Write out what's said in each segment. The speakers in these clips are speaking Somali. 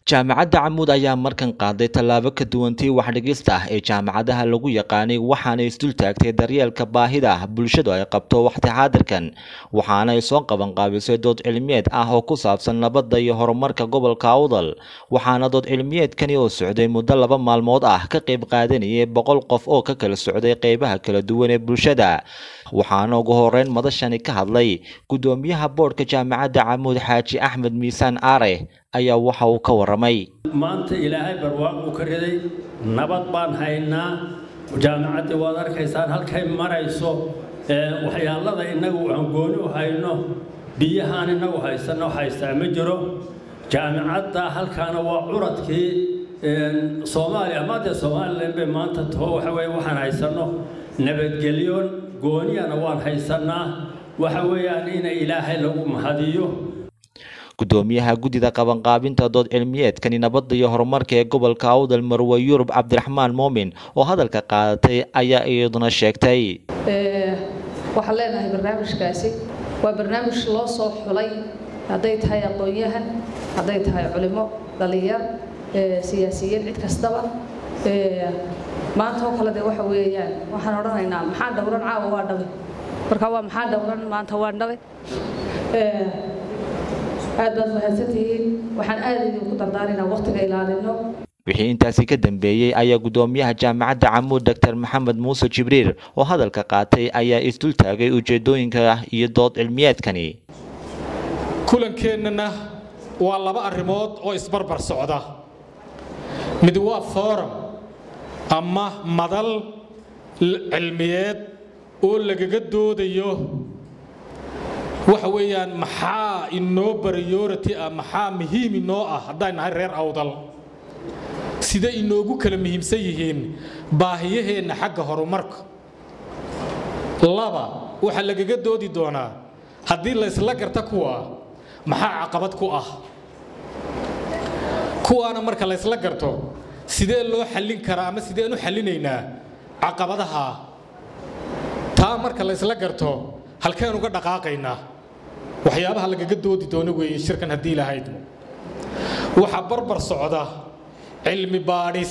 jaamacadda camuud ayaa markan qaaday tallaabo ka duwantii waxdhigista ah ee jaamacadaha lagu yaqaanay waxaana isdul taagtay daryeelka baahida bulshadu ay qabto waqti xaadirkan waxaana ay soo qabanqaabisay dood cilmiyeed ah oo ku saabsan nabadda iyo horumarka gobolka awdal waxaana dood cilmiyeedkani oo socday muddo laba maalmood ah ka qayb qaadanayay boqol qof oo ka kala socday qeybaha kala duwan ee bulshada waxaana ugu horeyn madashani ka hadlay guddoomiyaha boodhka jaamacadda camuud xaaji axmed miisaan aare ayaa waxa uu ka waramay maanta ilaahay barwaaquu ka riday nabad baan haynaa jaamacaddii waad arkaysaan halkay marayso waxyaalada innagu aan gooni u hayno biyahaan innagu haysanno haystaa ma jiro jaamacadda halkaana waa curadkii soomaaliya maadee somalilan bay maanta taho waxa weye waxaan haysanno nabadgelyo gooniyana waan haysannaa waxa weeyaan ina ilaahay lagu mahadiyo guddoomiyaha guddida qabanqaabinta dood cilmiyeedkani nabadda iyo horumarka ee gobolka awdal marwe yurub cabdiraxmaan moomin oo hadalka qaadatay ayaa iyaduna sheegtay waxaan leenahay barnaamijkaasi waa barnaamij loo soo xulay hadday tahay aqoon-yahan hadday tahay culimo dhalinyar siyaasiyiin cid kastaba maanta oo kale de waxa weeyaan waxaan odhanaynaa maxaa dhowran caawa waa dhabe marka waa maxaa dhowran maanta waa dhabe aad baad mahadsantihiin waxaan aad idinku dardaaraynaa waqtiga ilaalino wixii intaasi ka dambeeyey ayaa guddoomiyaha jaamacadda camuud doctor maxamed muuse jibriil oo hadalka qaatay ayaa isdul taagay ujeedooyinka iyo dood cilmiyeedkani kulankeenana waa laba arrimood oo isbarbar socda mid waa forum ama madal cilmiyeed oo lagaga doodayo waxa weeyaan maxaa inoo priority ah maxaa muhiim inoo ah haddaan nahay reer awdal sida inoogu kala muhiimsan yihiin baahiyaheenna xagga horumarka laba waxaa lagaga doodi doonaa haddii laysla garta kuwa maxaa caqabad ku ah kuwaana marka laysla garto sidee loo xallin karaa ama sideen u xallinaynaa caqabadaha taa marka laysla garto halkeen uga dhaqaaqaynaa waxyaabaha lagaga doodi doono weeye shirkan haddii lahaydmo waxaa barbar socda cilmi baadhis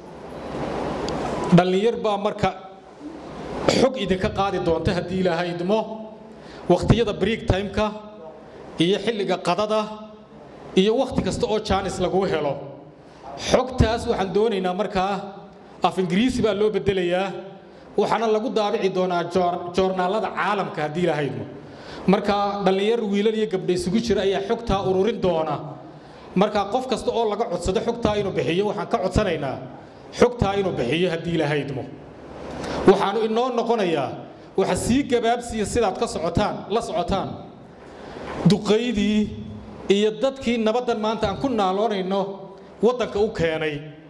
dhallinyar baa marka xog idinka qaadi doonta haddii lahaydmo wakhtiyada break timeka iyo xilliga qadada iyo wakhti kasta oo jaanis lagu helo xogtaas waxaan doonaynaa markaa af ingiriisi baa loo bedelayaa waxaana lagu daabici doonaa joornaalada caalamka haddii lahaydmo markaa dhallinyar wiilal iyo gabdha isugu jira ayaa xogtaa ururin doona markaa qof kasta oo laga codsado xogtaa inuu bixiyo waxaan ka codsanaynaa xogtaa inuu bixiyo haddii lahaydmo waxaanu inoo noqonayaa waxa sii gabaabsiya sidaad ka socotaan la socotaan duqaydii iyo dadkii nabaddan maanta aan ku naaloonayno waddanka u keenay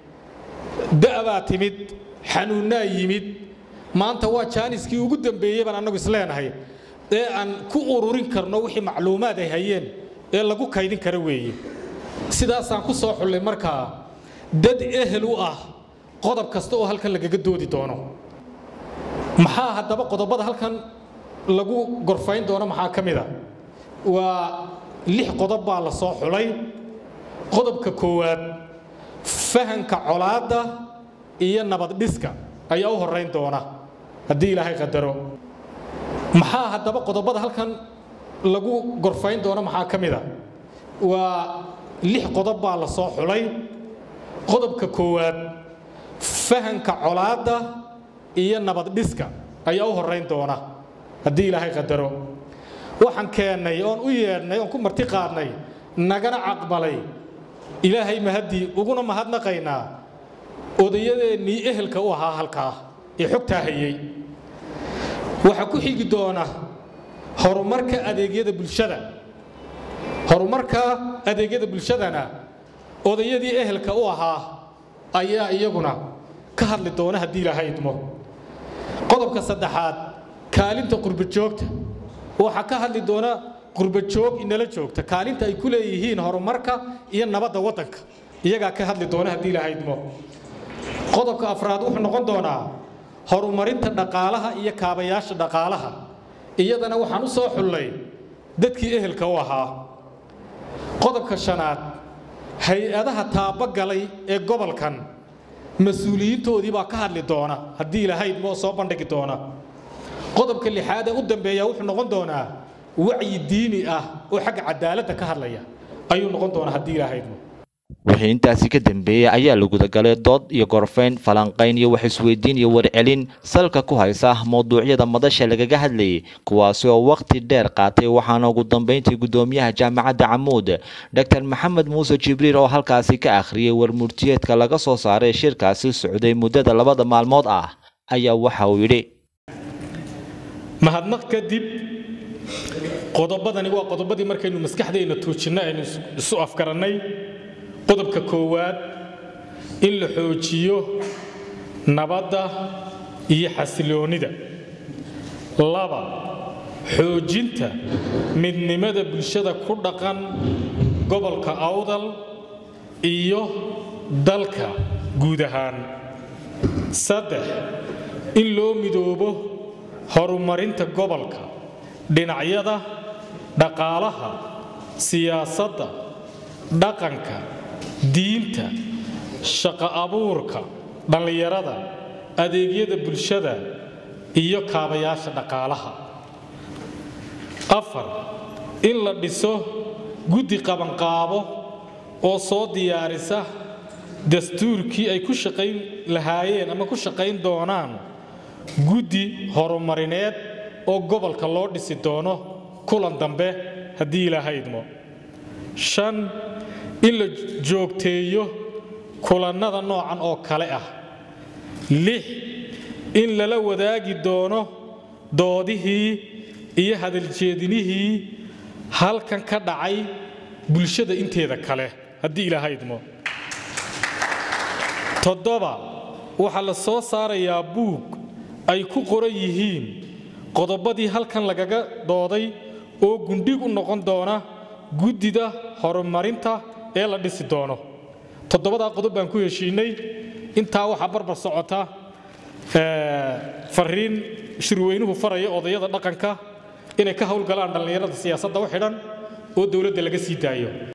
da'baa timid xanuunnaa yimid maanta waa jaaniskii ugu dambeeyey baan annagu isleenahay ee aan ku ururin karno wixii macluumaad ay hayeen ee lagu kaydin kara weeye sidaasaan ku soo xullay markaa dad ehel u ah qodob kasta oo halkan lagaga doodi doono maxaa haddaba qodobada halkan lagu gorfayn doono maxaa ka mid a waa lix qodob baa la soo xulay qodobka koowaad fahanka colaadda iyo nabad-dhiska ayaa u horrayn doona haddii ilaahay qadaro maxaa haddaba qodobada halkan lagu gorfayn doono maxaa ka mid a waa lix qodob baa la soo xulay qodobka koowaad fahanka colaadda iyo nabad-dhiska ayaa u horrayn doona haddii ilaahay qadaro waxaan keennay oon u yeedhnay oon ku marti qaadnay nagana caqbalay ilaahay mahaddii uguna mahadnaqaynaa odayadeennii ehelka u ahaa halkaa ee xogtaa hayey waxaa ku xigi doona horumarka adeegyada bulshada horumarka adeegyada bulshadana odayadii ehelka u ahaa ayaa iyaguna ka hadli doona haddii lahaydmo qodobka saddexaad kaalinta qurbajoogta waxaa ka hadli doona qurbajoog inala joogta kaalinta ay ku leeyihiin horumarka iyo nabadda waddanka iyagaa ka hadli doona haddii lahaydmo qodobka afraad wuxuu noqon doonaa horumarinta dhaqaalaha iyo kaabayaasha dhaqaalaha iyadana waxaan u soo xullay dadkii ehelka u ahaa qodobka shanaad hay-adaha taabagalay ee gobolkan mas-uuliyiintoodii baa ka hadli doona haddii ilahayd moo soo bandhigi doona qodobka lixaad ee u dambeeya wuxuu noqon doonaa wacyi diini ah oo xagga cadaaladda ka hadlaya ayuu noqon doonaa haddii ilahaydmo wixii intaasi ka dambeeyey ayaa la gudagalay dood iyo gorfayn falanqayn iyo wax isweydiin iyo warcelin salka ku haysa mowduucyada madasha lagaga hadlayay kuwaasi oo wakhti dheer qaatay waxaana ugu dambeyntii guddoomiyaha jaamacadda camuud dr maxamed muuse jibriil oo halkaasi ka akhriyey warmurtiyeedka laga soo saaray shirkaasi socday muddada labada maalmood ah ayaa waxa uu yidhi mahadnaq kadib qodobadani waa qodobadii markaynu maskaxdeenna tuujinno aynu isu afgarannay qodobka koowaad in la xoojiyo nabadda iyo xasiloonnida laba xoojinta midnimada bulshada ku dhaqan gobolka awdal iyo dalka guud ahaan saddex in loo midoobo horumarinta gobolka dhinacyada dhaqaalaha siyaasadda dhaqanka diinta shaqo abuurka dhallinyarada adeegyada bulshada iyo kaabayaasha dhaqaalaha afar in la dhiso guddi qabanqaabo oo soo diyaarisa dastuurkii ay ku shaqayn lahaayeen ama ku shaqayn doonaan guddi horumarineed oo gobolka loo dhisi doono kulan dambe haddii ilaahaydmo shan in la joogteeyo kulannada noocan oo kale ah lix in lala wadaagi doono doodihii iyo hadaljeedinihii halkan ka dhacay bulshada inteeda kale haddii ilaahaydmo toddoba waxaa la soo saarayaa buug ay ku qoran yihiin qodobadii halkan lagaga dooday oo gundhig u noqon doona guddida horumarinta ee la dhisi doono toddobadaa qodob baan ku heshiinay intaa waxaa barbar socota fariin shirweynuhu faraya odayada dhaqanka inay ka howlgalaan dhallinyarada siyaasadda u xidhan oo dowladda laga sii daayo